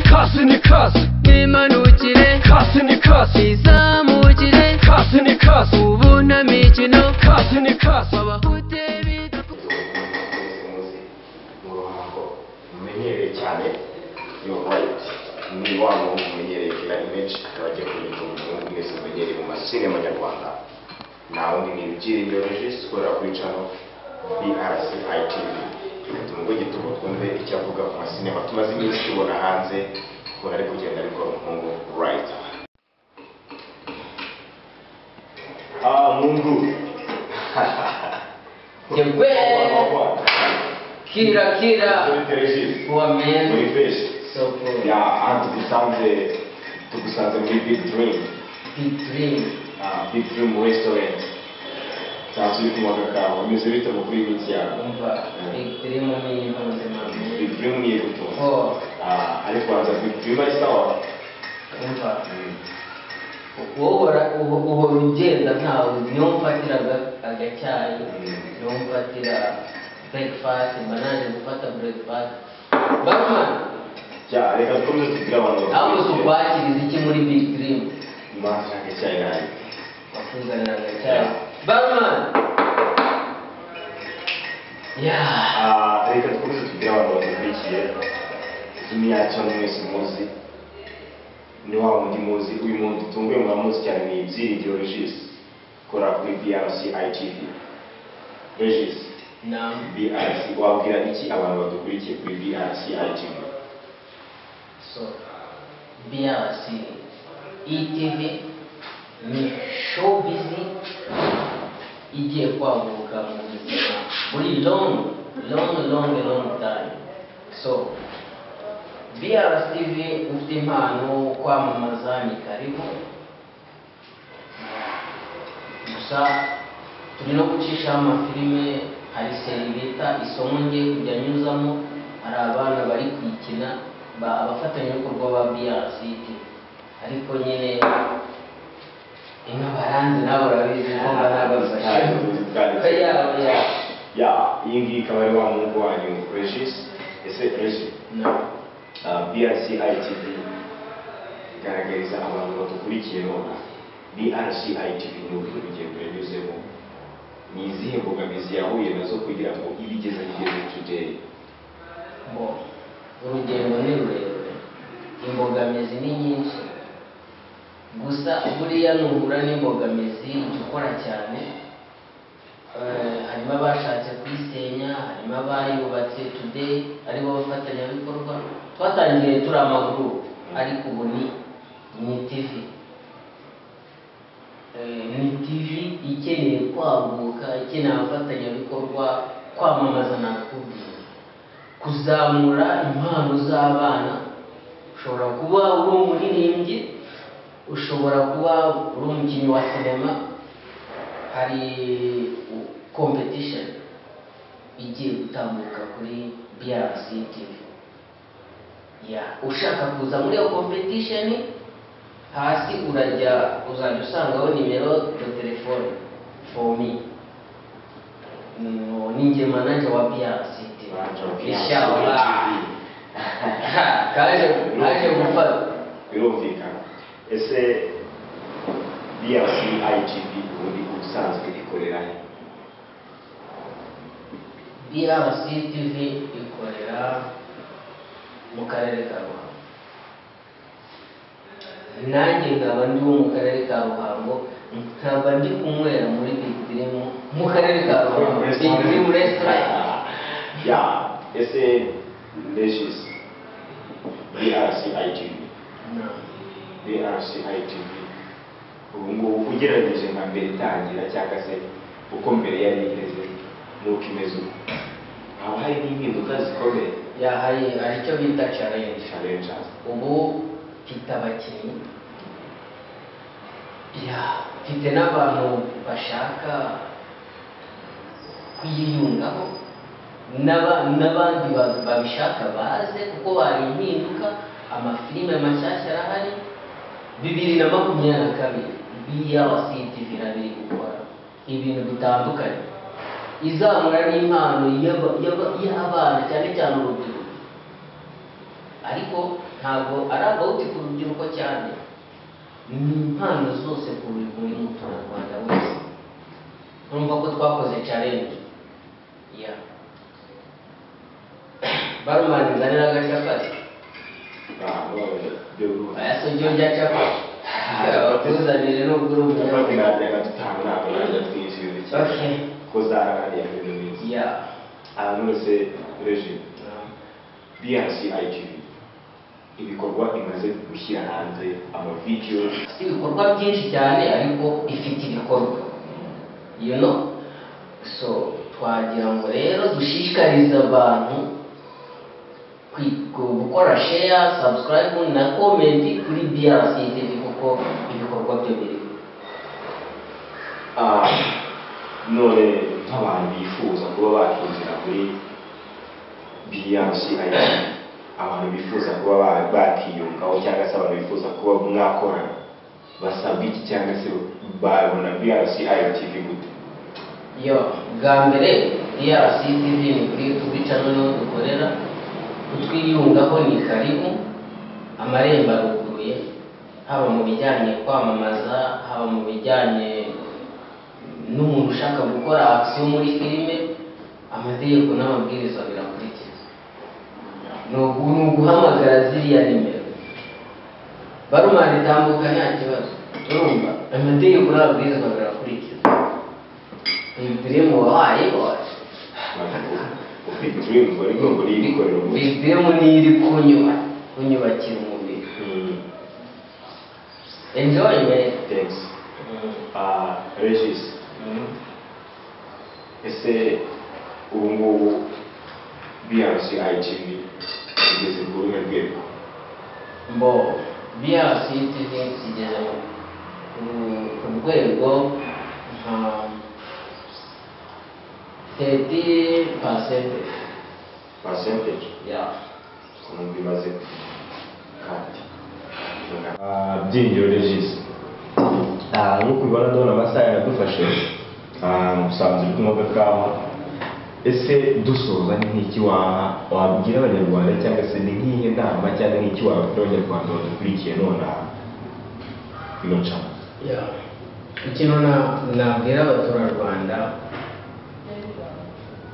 kasını kas Nimanukire Kasını kas Izamukire Kasını kas Ubunamikino Kasını kas Babahute bita muzi mu ruhango mumenyereye cyane yo right ni wa muntu mumenyereye kila image abagiye kumenya umuntu mwese mumenyereye mu masinema nyarwanda nta wundi ni ibyiringiro regis ukorera kuri channel brc itv tumugwe gituba twumve icyo avuga ku masinema tumaze iminsi tubona hanze ukuntu ari kugenda ariko umuhungu right ah mungu Jebwe. Kira kira Regis. muri wamenye fesi soko ya aha tugusanze tugusanze muri big dream bitrim Ah, big dream restaurant cyangwa uri kumaga kawe umeze bite mu kuri iminsi yawe umva bitrim ni ubuzima big dream ni ibuto oh Ah, ariko wanza big dream ari sawa umva wohora uhora ugenda ntawe niyo mfatira aga- agacyayi niyo mfatira breakfast mba naje gufata breakfast batman ya reka dukomeze tubwire abantu aho bakurikiye tukwakiriza iki muri bitrim imanza ntacyayi nabi wakuzanira agacyayi batman yeah Ah, reka dukomeze tubwire abantu bakurikiye izina yacu hano mwese muzi ni wa wundi muzi uyu muntu utunguye muramuzi cyane ni ibyiringiro regis kora kuri brc itv regis Naam. brc wabwira iki abantu badukurikiye kuri brc itv So, BRC, ETV, ni showbiz igiye kwaguka mu buzima muri long long long long time so BRC TV ufite impano yo kwamamaza ni karibu gusa turi no gucisha amafilime hari seri bita isomo ngiye kujya nyuzamo hari abana bari kuyikina ba- abafatanyabikorwa ba BRC TV ariko nyine ino baranzi nabo urabizi ko banabafasha yabo yabo ya iyi ngiyi ikaba ari wa muhungu wanyu regis ese regis Uh, BRC ITV garagariza abantu badukurikiye none BRC ITV ni uburyo urugendo yanyuzemo ni izihe mbogamizi yahuye nazo kugira ngo ibigeze bigeze today bo urugendo ni rurerure imbogamizi ni nyinshi gusa buriya nuhura n'imbogamizi jya ukora cyane Eh, harimo abashatse kuyisenya harimo abayubatse today aribo bafatanyabikorwa twatangiriye turi amaguru ariko ubu ni ni tv Eh, ni tv ikeneye kwaguka ikeneye abafatanyabikorwa kwamamaza nakubwira kuzamura impano z'abana ushobora kuba uri umuririmbyi ushobora kuba uri umukinnyi wa sinema hari competition igiye gutambuka kuri BRC TV ya ushaka kuza muri iyo competition hasi urajya uzajya usangaho nimero ya telefone for me Mm, ni njye manager wa BRC TV Manager wa BRC inshallah kaje kaje gufata birumvikana ese BRC ITV ubundi ubusanzwe ikorera he? BRC TV ikorera mu karere ka Ruhango nanjye nkaba ndi wo mu karere ka Ruhango nkaba ndi kunywera muri Bidirimo mu karere ka Ruhango Bidirimo restaurant ya ese regis BRC ITV No. BRC ITV ubu ngubu ugereranyije nka mbere itangira cyangwa se uko mbere yari imeze n'uko imeze ubu haba hari n'impinduka zikomeye ya hari hari icyo bita challenge challenges ubu mfite abakinnyi ya mfite n'abantu bashaka kuyiyungaho n'aba- n'abandi ba- babishaka baze kuko bari impinduka amafilime mashyashya arahari bibiri na makumyabiri na kabiri BRCTV irabiri gukora ibintu bitandukanye izamura n'impano y'aba- y'aba- y'abana cyane cyane urubyiruko ariko ntabwo ari abawuti ku rubyiruko cyane ni impano zose ku buri buri muturarwanda wese urumva ko twakoze challenge ya barumani nzanira agacapati oya si ujye urya capati bakuzanire nubwo uri umunyarwanda Okay. ya anose reji bnc itv ibikorwa imaze gushyira hanze amavidiyo ifite ibikorwa byinshi cyane ariko ifite ibikorwa you know so twagira ngo rero dushishikarize abantu kwi- ku- gukora share subscribe na comment kuri BRC TV kuko ibikorwa byo biri Ah, none nk'abantu bifuza kuba bakinjira muri bnc itv abantu bifuza kuba ba- bakiyungaho cyangwa se abantu bifuza kuba mwakorana basabwa iki cyangwa se babona bnc itv gute yo bwa mbere BRC TV ni kuri YouTube channel niho dukorera kutwiyungaho ni karibu amarembo aruguruye haba mu bijyanye kwamamaza haba mu bijyanye n'umuntu ushaka gukora akisiyo muri filime amategeko n'amabwiriza birakurikiza ni ugu- ni uguhamagara ziriya nimero barumana itambuka nta kibazo urumva amategeko n'amabwiriza birakurikiza uyu dirimu wahaye wacu ufite dreams bari ngo niyikorera umuti dirimu niyo iri kunyuba kunyubakira umubiri enjoy man thanks Ah, regis ese ubu ngubu bnc itv igeze ku ruhe rwego mbo BRC TV igeze mu- ku rwego nka thirty percent percentage ya umuntu bimaze kandi Ah, byinjiro regis Ah, nk'uko ubibona ndabona amasaha yaradufashe Ah, musanze uri kunywa agakawa ese dusoza ni nk'iki waha wabwira abanyarwanda cyangwa se ni nk'ihe nama cyangwa ni iki wabwira abanyarwanda badukurikiye nonaha ino nshambo ya ikintu na- nabwira abaturarwanda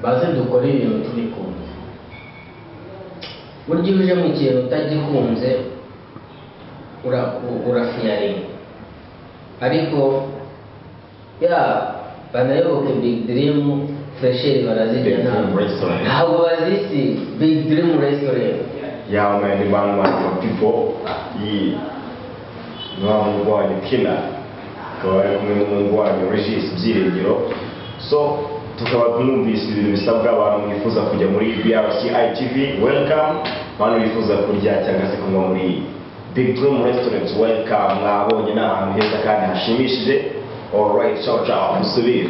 baze dukore ibintu tubikunze burya iyo uje mu kintu utagikunze ura- u- urafiyaringa ariko ya banayoboke big dream fresheri barazirya Big Dream ntabwo Restaurant. ntabwo bazisi big dream restaurant yawe mwene bantu bantu pipo yi ni wa muhungu wanyu kina akaba ari kumwe n'umuhungu wanyu regis byiringiro so tukaba mwumvise ibintu bisabwa abantu mwifuza kujya muri brc itv welcome abantu bifuza kurya cyangwa se kunywa muri big dream restaurant welcome mwabonye ni ahantu heza kandi hashimishije alright ciao ciao musubire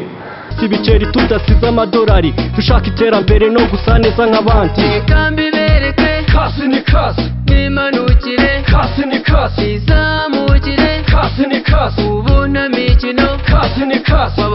si ibiceri tudasize amadolari dushaka iterambere no gusa neza nk'abandi reka mbibereke kasi ni kasi mbimanukire kasi ni kasi bizamukire kasi ni kasi ubunamikino kasi ni kasi